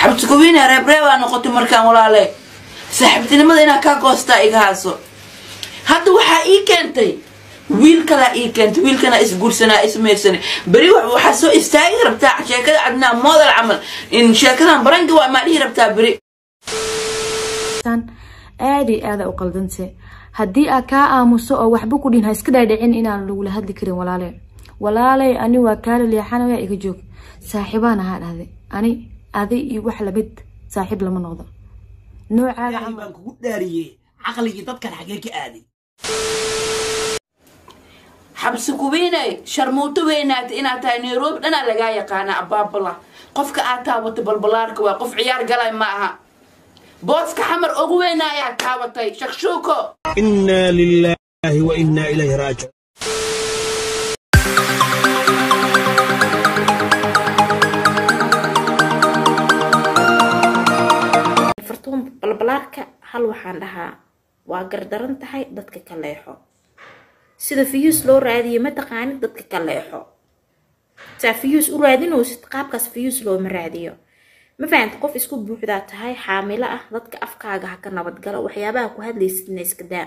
xabsi kuwiine reebreebaa noqotay markaan walaale saaxiibtinimada inaa kaa goostaa iga haaso hadda waxaa ii keentay wiil kalaa ii keentay wiilkana isguursanaa ismeersanay beri waxaa soo istaagi rabtaa sheekada cadnaa moodal camal in sheekadan barangi waa maa dhihi rabtaa beri aada iyo aada u qaldante haddii aa kaa aamuso oo waxba ku dhihin ha iska dhaadhicin inaan lagula hadli karin walaale walaalay ani waa kaala leexanaya iga joog saaxiibaan ahaa dhahday ani adi iyo wax lamid saaxiib lama noqdo noocaaga camal baan kugu dhaariyey caqligii dadkan xagee ka aaday xabsi kuwiinay sharmuuto weynaata inaad tahay nairobi dhanaa lagaa yaqaana abaabala qofka aad taabatay balbalaarka waa qof ciyaar galay ma aha booska xamar ugu weyna ayaa taabatay shakshuuko inaa lilaahi wa inaa ilayhi raajic fartuun balbalaarka hal waxaan dhahaa waa gardaran tahay dadka ka leexo sida fiyuus loo raadiyo ma taqaanid dadka ka leexo saa fiyuus u raadinaysid qaabkaas fiyuus looma raadiyo ma fahanta qof isku buuxdaa tahay xaamilo ah dadka afkaaga ha ka nabadgalo waxyaabaha ku hadlaysidna iska daa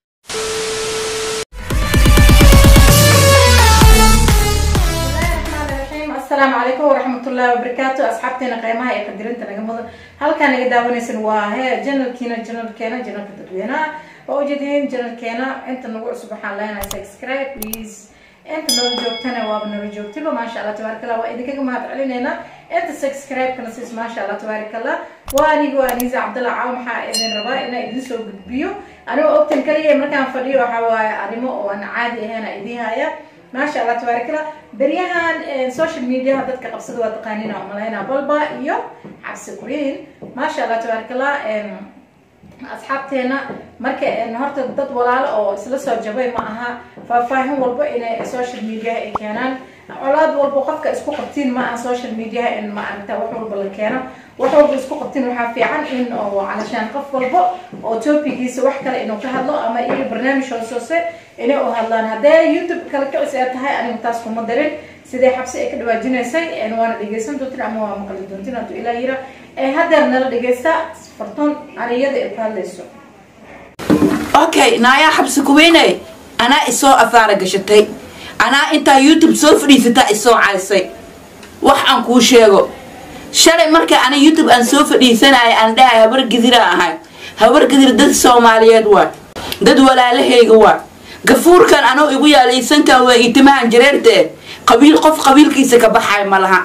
asalaamu calaykum waraxmatullaahi wabarakaatu asxaabteena qiimaha ee qadirinta naga mudan halkaan naga daawanaysan waa he janalkiina janalkeena janalka dadweynaha waa ujeedin janalkeena inta nagu cusub waxaan leenahay subscribe please inta noola joogtana waaba noola joogtiba maasha allah tabaaraka allah waa idinkaga mahad celineynaa inta subscribe-kana siis maasha allah tabaaraka allah waa aniga waa aniisa cabdalla caaw maxaa idin rabaa inaa idin soo gudbiyo anigoo ogtan kaliya markaan fadhiyo waxaa waaye arrimo oo aan caadi ahayn aa idiin haya maasha allah tabaaraka allah beryahan social mediaha dadka qabsada waa taqaaniin aan malaynaa balba iyo xabsi queen maasha allah tabaaraka allah asxaabteena marka horta dad walaalo oo isla soo jabay ma aha faahfaahin walba inay social mediaha ay keenaan colaad walba qofka isku qabtiin ma aha social mediaha in ma aragta wax walba la keeno wax walba isku qabtiin waxaa fiican in oo calashaan qof walba oo topigiisa wax kale inuu ka hadlo ama iyo barnaamij hoos hoose inay u hadlaan haddee youtube kala kicis ee tahay anigu taas kuma darin sidee xabsi ay ka dhawaajinaysay waana dhegeysan doontin ama waa maqli doontin hadduu ilaa yira haddeer nala dhegeysta fartuun aniyada ay ku hadlayso okay naayaa xabsi kuwiinay anaa isoo afaara gashatay anaa intaa youtube soo fadhiisataa isoo caysay wax aan kuu sheego shalay marka ana youtube aan soo fadhiisanaya aan dhahay habar gidira ahay habar gidir dad soomaaliyeed waa dad walaalahayga waa gafuurkan anoo igu yaalaysankan waa itimahan jareerte qabiil qof qabiilkiisa ka baxay ma laha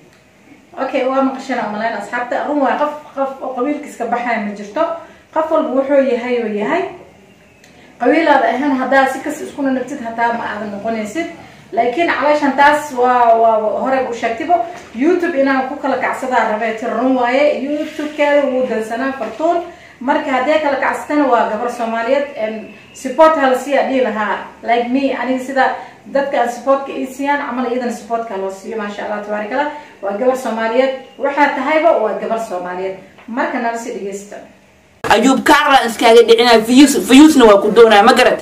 okay waa maqashana umalayn asxaabta run waa qof qof oo qabiilkiis ka baxaya ma jirto qof walba wuxuu yahay oo yahay qabiilaada ahaan haddaa si kas iskuna nagtid hataa ma aadan noqonaysid laakiin calaashan taas waa waa horey u sheegtibo youtube inaan ku kala kacsadaa rabee tir run waaye youtube-keeda wuu dansanaa fartuun marka haddee kala kacsatana waa gabar soomaaliyeed support halasiyaa dhihi lahaa like me aniga sida dadka aan supportka ii siiyaan camal iyadana supportka loo siiyo maasha allah tabaaraka allah waa gabar soomaaliyeed waxaa tahayba waa gabar soomaaliyeed marka nala sii dhegeysta ayuub kaarlan iskaaga dhicinaya fiyuus fiyuusna waa ku doonaya ma garad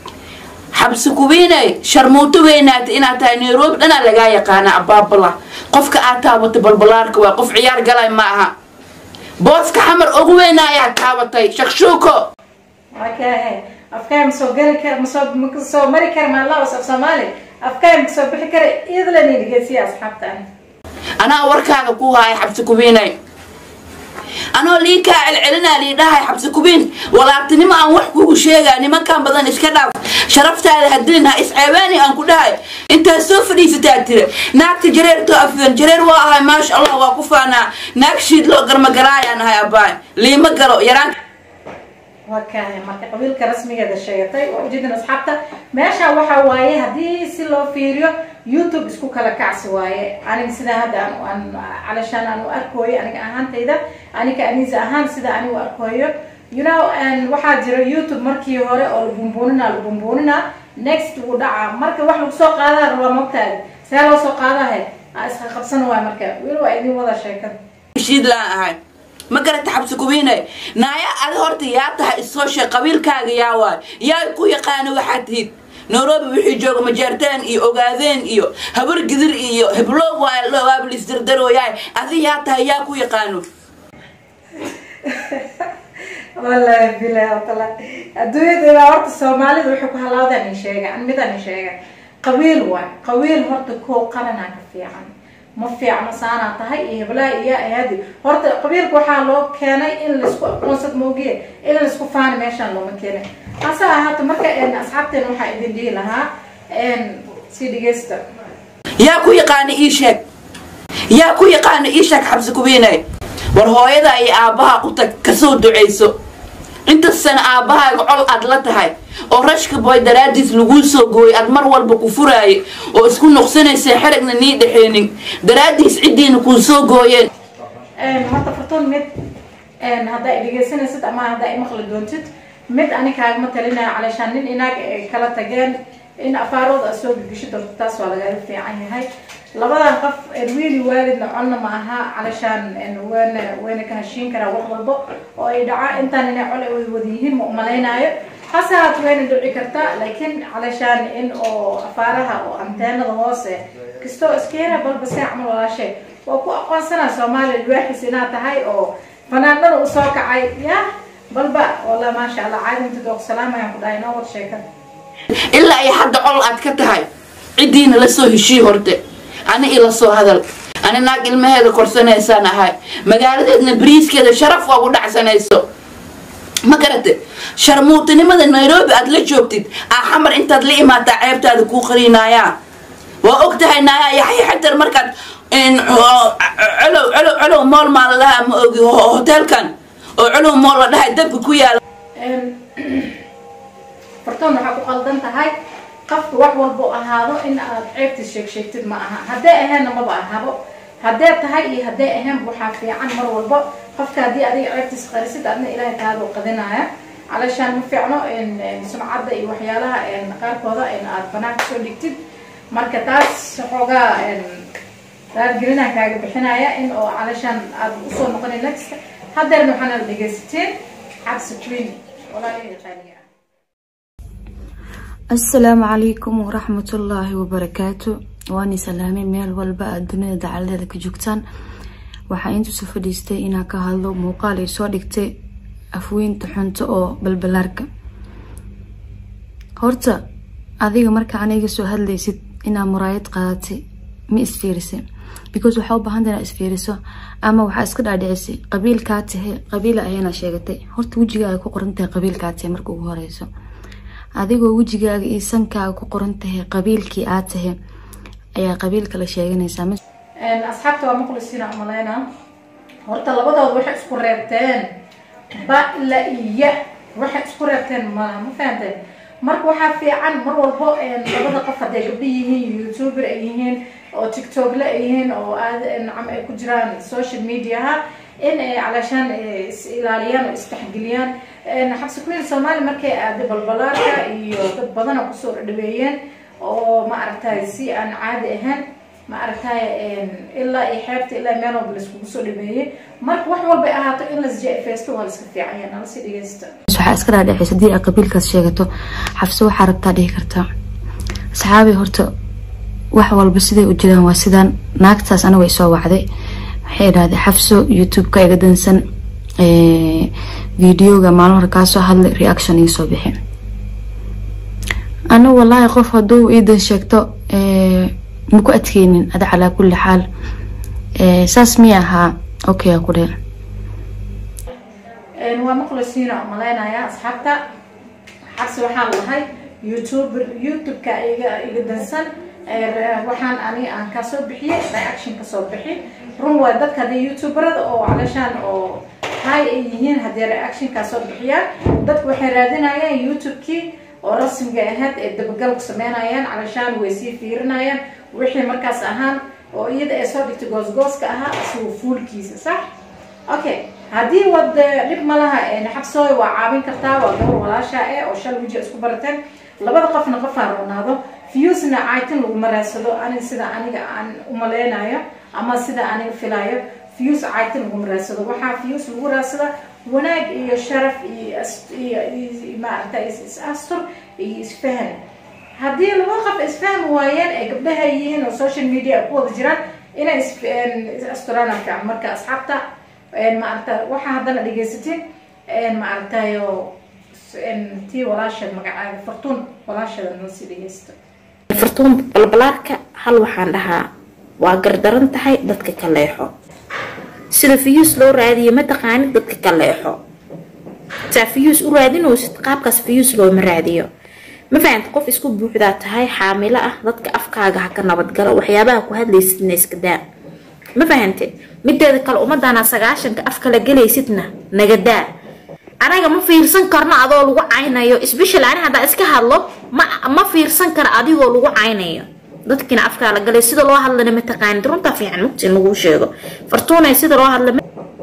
xabsi kuwiinay sharmuuto weynaata inaad tahay nairobi dhanaa lagaa yaqaana abaabala qofka aad taabatay balbalaarka waa qof ciyaar galay ma aha booska xamar ugu weyna ayaa taabatay shakshuuko okay afkaay masoo gari kar masoo masoo mari kara maalawas af soomaali afkaay masoo bixi kara idlani dhegeysiya asxaabta anaa warkaaga ku haaya xabsi kuwiinay anoo lii kaa celcelinaa lii dhahay xabsi kubiin walaabtinimo aan wax kugu sheegaa nimankan badan iska dhaaf sharaftaada hadilin ha isceebaani aan ku dhahay intaad soo fadhiisataa tira naagta jareertoo afidan jareer waa ahay maasha allah waa ku faanaa naag shiid loo garmagalaayaan ahay abaay liima galo yaraan wakahay marka qabiilka rasmigeeda sheegatay waa ujeedin asxaabta meesha waxaa waaye haddii si loo fiiriyo youtube isku kala kacsi waaye aniga sidaa hadda aan calashaan aan u arkooyo aniga ahaantayda aniga aniisa ahaan sida anigu arkooyo you know waxaa jira youtube markii hore oo la bumbuunina la bumbuunina next wuu dhaca marka wax lagu soo qaadaa rabaa mogtaada see loo soo qaadahe iska qabsan waay marka weli waa idin wada sheekada shiid laan ahay ma garata xabsi kubiinay naaya adi horta yaa tahay isoo sheeg qabiilkaaga yaa waay yaa ku yaqaana waxaad tihid nairobi wixii jooga majaartaan iyo ogaadeen iyo habar gidir iyo heblo waablisdardarooyaay adi yaa tahay yaa ku yaqaano wallaahi bilahi wataala adduunyada ilaa horta soomaalida waxay ku halaawdaan in sheega midaan in sheega qabiil waay qabiil horta koo qaranaa ka fiican ma fiicno saanaa tahay iyo heblaha iyo ayaadi horta qabiilka waxaa loo keenay in laisku aqoonsad moogiye in laisku faani meeshaan looma keenay hase ahaato marka asxaabteena waxaa idin dhihi lahaa si dhegeysta yaa ku yaqaana ii sheeg yaa ku yaqaana ii sheeg xabsi kubiinay war hooyada iyo aabbaha ku tag kasoo ducayso intasana aabbahaaga col aad la tahay oo rashka boy daraadiis laguu soo gooyay aad mar walba ku furaaye oo isku noqsanaysa xeragna nii dhexeenin daraadiis ciddiina kuu soo gooyeen horta fartoon mid haddaa i dhegeysanaysid ama haddaa i maqli doontid mid ani kaagama talinaya caleeshaan nin inaag ay kala tageen in afaarooda a soo gigishid horta taas waa lagaga fiican yahay labadan qof wiili waalidna conna ma aha caleeshaan wayna wayna ka heshiin karaa wax walbo oo ay dhaca intaan inay col ay wada yihiin ma umalaynaayo hase haat wayna dhici kartaa laakiin caleeshaan in oo afaaraha oo anteenada hoose kastoo iskeena balba see camal walaashe waa ku aqoonsanaa soomaaliya waaxis inaad tahay oo fanaanada usoo kacay ya balba walla maasha allah caadinta dooq salaam ayaan ku dhahay noo wad sheekada ilaa iyo hadda col aad ka tahay ciddiina la soo heshii horte ani ila soo hadal ani naag ilmaheeda korsanaysaan ahay magaaladeedna bariiskeeda sharaf waa ku dhacsanayso ma garate sharmuutinimada nairobi aad la joogtid aa xamar intaad la imaataa ceebtaada kuu qarinayaa waa og tahay naayaa yaxya xatar markaad colow colow colow mool maa la dhahaa ma ogi hoteelkan oo colow mool la dhahay dabka ku yaala fartoon waxaa ku qaldan tahay qofka wax walba u ahaado in aad ceebtiis sheeg sheegtid ma aha hadday aheenna maba ahabo haddee tahay iyo hadday aheenba waxaa fiican mar walbo qofka haddii adiga ceebtiis qarisid adna ilaahay taada u qadinaya calaashaan ma fiicno sumcadda iyo waxyaalaha qaarkooda in aad banaanka soo dhigtid marka taas xoogaa raadgelinaan kaaga bixinaya in oo calaashaan aad usoo noqonin next haddeerna waxaana dhegaysateen cabsi queen walaalihii qaaliga asalaamu calaykum waraxmatullaahi wabarakaatu waani salaamay meel walba aad dunida dacaladeeda ka joogtaan waxaa intuusa fadhiistay inaa ka hadlo muuqaal ay soo dhigtay afweynta xunto oo balbalaarka horta adiga marka aniga soo hadlaysid inaa muraayad qaadatay ma isfiirisay because waxaa u baahanta inaa isfiiriso ama waxaa iska dhaadhicisay qabiilkaa tahe qabiila ayaana sheegatay horta wejigaaga ku qorantahay qabiilkaa tahe marka ugu horeyso adigoo wejigaaga iyo sankaaga ku qoran tahay qabiilkii aad tahay ayaa qabiilka la sheeganaysaa asxaabta waa maqlisiina umaleyna horta labadooda waxay isku reebteen ba la iya waxay isku reebteen malaha ma fahanteen marka waxaa fiican mar walbo labada qof hadday gabdho yihiin youtuber ay yihiin oo tiktokle ay yihiin oo aad nacam ay ku jiraan social mediaha in ay calaashaan is ilaaliyaan oo isdhexgeliyaan xabsi kuwiil soomaali markay aaday balbalaarka iyo dad badana kusoo dhaweeyeen oo ma aragtay si aan caadi ahayn ma aragtay ilaa iyo xeebta ilaa meel walba laiskugu soo dhaweeyey marka wax walbay ahaato in lasjefeysto waa laiska fiican yahay nala sii dhegeysta waxaa iska dhaadhexaysa haddii aad qabiilkaas sheegato xabse waxaa rabtaa dhihi kartaa saxaabi horta wax walba siday u jiraan waa sidaan naagtaas aniga isoo wacday waxay idhahday xafso youtube-ka iga dansan videoga maalin hore kaasoo hadlay reaction iisoo bixi anigu wallaahi qof hadduu iidan sheegto maku adkeynin ada calaa kulli xaal saas miya ahaa okay ku dhee waa maqlisiina umaleynaya asxaabta xabsi waxaan lahay youtuber youtube-ka iga iga dansan waxaan ani aan kasoo bixiyey reaction kasoo bixi run waa dadka haddii youtuberada oo calaashaan oo hay ay yihiin haddii reaction kasoo bixiyaan dadku waxay raadinayaan youtube-kii oo rasmiga ahayd ee dabagal ku sameynayaan calaashaan way sii fiirinayaan wixii markaas ahaan oo iyada ay soo dhigtay goosgooska ahaa isagoo fuulkiisa sax okay haddii wad dhib ma laha xabsooy waa caawin kartaa waa gabar walaasha eh oo shal wiji isku barateen labada qofna qofaa roonaado fiyusna caytin laguma raadsado ani sida aniga aan umaleynayo ama sida aniga filayo fiyus caytin laguma raadsado waxaa fiyus lagu raadsada wanaag iyo sharaf iyo maaragta is astur iyo isfahan haddii laba qof isfahmi waayeen ay gabdhaha yihiin oo social media ay ku wada jiraan inay is-asturaan fiican marka asxaabta maaragta waxaa haddana dhegaysatin maaragtayo tii walaasheed magacaada fartuun walaasheeda nala sii dhegaysta fartuun balbalaarka hal waxaan dhahaa waa gardaran tahay dadka ka leexo sida fiyuus loo raadiyo ma taqaanid dadka ka leexo saa fiyuus u raadinaysid qaabkaas fiyuus looma raadiyo ma fahanta qof isku buuxdaa tahay xaamilo ah dadka afkaaga ha ka nabadgalo waxyaabaha ku hadlaysidna iska daa ma fahante mideeda kale ummadana sagaashanka af kala gelaysidna naga daa anaga ma fiirsan karno adoo lagu caynayo sbeshal ani haddaa iska hadlo ma ma fiirsan karo adigoo lagu caynayo dadkiina afkaa la galay sida loo hadlana ma taqaanid runtaa fiican mugti in lagu sheego fartuunay sida loo hadla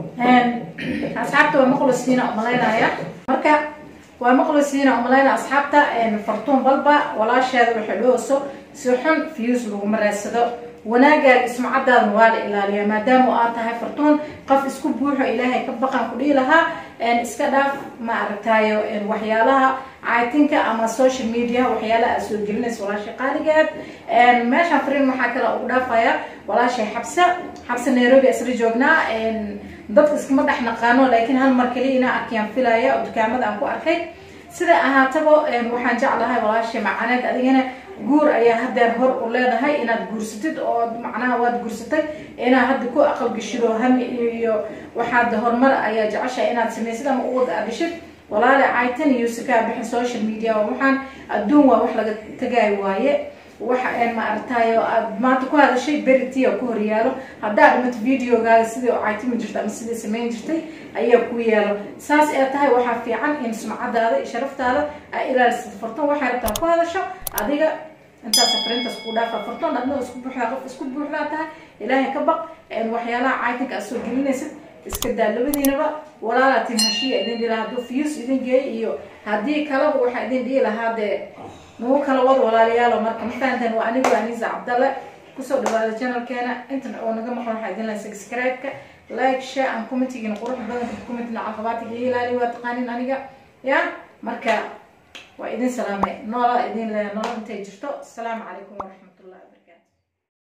asxaabta waa maqlisiina umalaynaya marka waa maqlisiina umalaynaya asxaabta fartuun balba walaasheeda waxay dhowso si xun fiyuus laguma raadsado wanaagaaga ismacadaadana waa la ilaaliyaa maadaama aad tahay fartuun qof isku buuxo ilaahay ka baqan ku dhihi lahaa iska dhaaf ma aragtayo waxyaalaha caytinka ama social media waxyaalaha aad soo gelinaysa walaashay qaaligeed meeshaan fariin waxaa kale ugu dhaafaya walaashay xabse xabse nairobi isla joognaa dadka iskama dhex naqaano laakiin hal mar kaliya inaa arkayaan filaya oo dukaamada aan ku arkay sida ahaataba waxaan jeclahay walaashay macaneed adigana guur ayaa hadeer hor u leedahay inaad guursatid oo macnaha waad guursatay inaad hadda ku aqal gashid oo hami iyo waxaad horumar ayaa jeceshahay inaad samaysid ama uwad aad dhishid walaale caytan iyo sikaa bixin social media waxaan adduun waa wax laga tagaayo waaye waxa ma aragtayo aad maanta ku hadashay beritia ku horyaalo haddaa dhimato videogaaga sidii caytimi jirta ama sidii samayn jirtay ayaa ku yaalo saas ee tahay waxaa fiican in sumcadaada iyo sharaftaada aa ilaalisid fartoon waxay rabtaa ku hadasho adiga intaas fariintaas ku dhaafa fartoon adna isku buuxdaa qof isku buuxdaa tahay ilaahay ka baq waxyaalaha caytinka aad soo gelinaysid iska daa labadiinaba walaalaatin hashiya idin dhihi lahaa hadduu fiyus idin geey iyo haddii kaleba waxaa idin dhihi lahaa dee nagu kala wad walaalayaalo marka ma fahanteen waa anigu anisa cabdalle kusoo dhawaada channelkeena intan oo naga maqan waxaa idin lahaa subscribe-ka like share and commentigina qurux badan commentina caqabaatiga iyo ilaali waa taqaanin aniga ya marka waa idin salaamay noola idin le nolol intay jirto asalaamu calaykum waraxmat